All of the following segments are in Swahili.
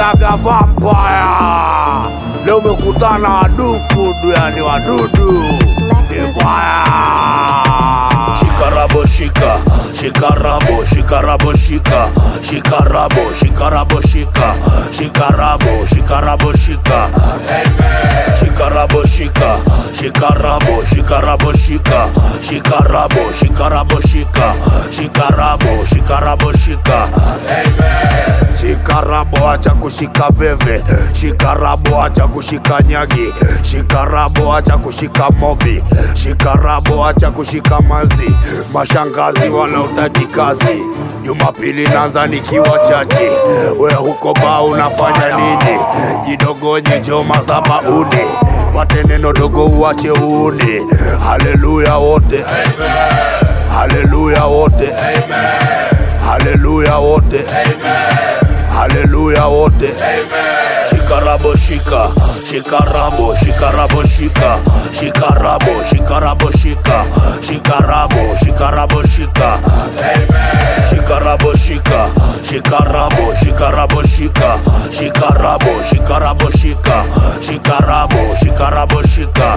Daga vampire leo umekutana wadufu yani wadudu ni mbaya shikarabo shika shikarabo shikarabo shika shikarabo shikarabo shika shikarabo shikarabo shika shikarabo shika shikarabo shikarabo shika shikarabo shikarabo shika shikarabo shikarabo shika shikarabo acha kushika veve shikarabo acha kushika nyagi shikarabo acha kushika mobi shikarabo acha kushika mazi mashangazi wala utaji kazi jumapili nanza nikiwa chachi we huko ba unafanya nini jidogonye joma za mauni pate neno dogo uache uuni haleluya wote haleluya wote haleluya wote haleluya wote shikarabo shika shikarabo shikarabo shika shikarabo shikarabo shika shikarabo shikarabo shika shikarabo shika shikarabo shikarabo shika shikarabo shikarabo shika shikarabo shikarabo shika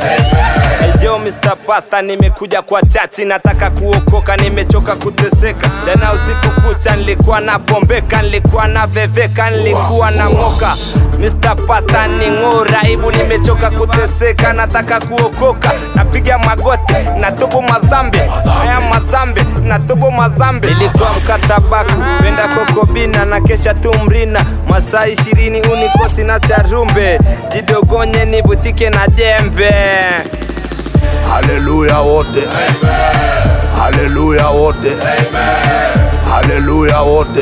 Yo Mr. Pasta, nimekuja kwa chachi, nataka kuokoka, nimechoka kuteseka. Jana usiku kucha nilikuwa na bombeka, nilikuwa na veveka, nilikuwa na moka. Mr. Pasta ni ng'ora, aibu, nimechoka kuteseka, nataka kuokoka. Napiga magoti, natobo mazambe, haya mazambe, natobo mazambe. Nilikuwa mkatabaku, penda kokobina na kesha tumrina, masaa ishirini unikosi na charumbe, jidogonye nivutike na jembe. haleluya wote haleluya wote haleluya wote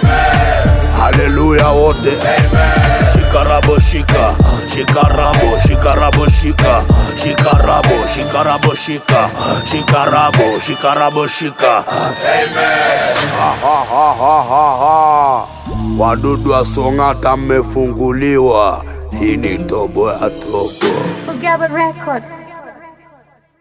haleluya wote shikarabo shika shikarabo shikarabo shika shikarabo shikarabo shika shikarabo shikarabo shika Ha, ha, ha, ha, ha, ha. wadudu wa song'ata mmefunguliwa hii ni tobo ya tobo Gabon Records.